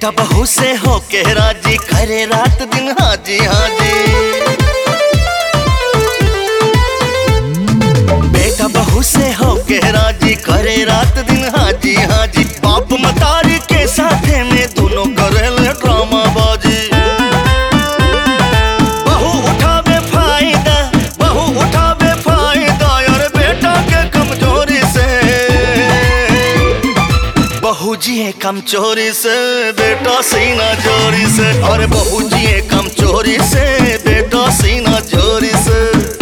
बेटा बहू से होके राजी करे रात दिन हाजी हाजी बेटा बहू से होके राजी करे रात दिन हाजी हाजी बाप मतारी के साथे में दोनों करेले ड्रामा बाजी बहू उठावे फायदा बहू उठावे फायदा यार बेटा के कमजोरी से बहू जिए कम चोरी से बेटा सीना चोरी से और बहू जिए कम चोरी से बेटा सीना चोरी से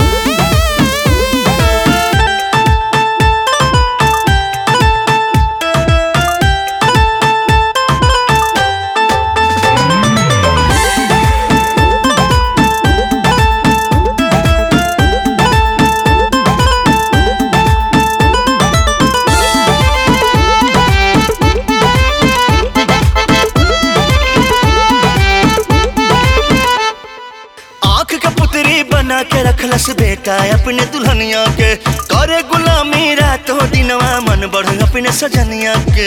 आंख का पुतरी बना के रखलस बेटा अपने दुल्हनिया के करे गुलामी रातों दिनवा मन बढ़ अपने सजनिया के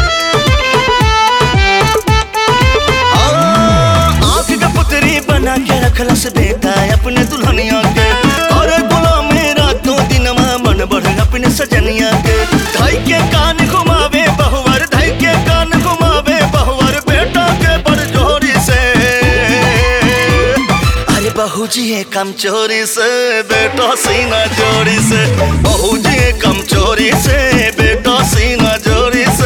आंख का पुतरी बना के रखलस बेटा अपने दुल्हनिया के करे गुलामी रातों दिनवा मन बढ़ अपने सजनिया के धाई के कान घुमावे बहुवर धाई के कान घुमावे बहुवर बेटा के बड़ जोरी से अरे बहू जी ये कम चोरी से बेटा सीना जोरी से बहू जी ये कम चोरी से बेटा सीना जोरी से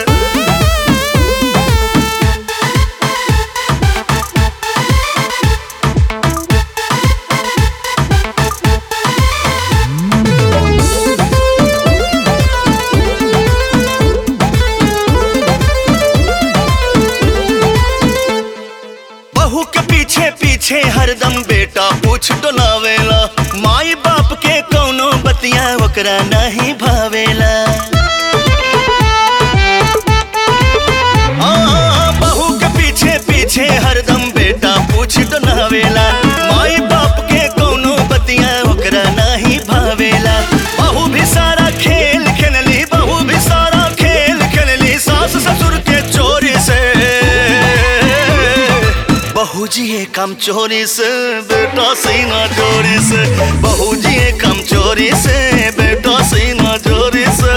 बहू के पीछे पीछे हरदम बेटा पूछ डोलावेला माई बाप के कौनो बतिया ओकरा नहीं भावेला आ, बहू के पीछे पीछे हरदम बेटा पूछ डोलावेला माई बाप के कौनो बतिया ओकरा नहीं भावेला बहू भी सारा खेल खेलली बहू भी सारा खेल खेलली सास ससुर के चोरी से बहू जी ये कम चोरी से बेटा सीना चोरी से बहू जी ये कम चोरी से बेटा सीना चोरी से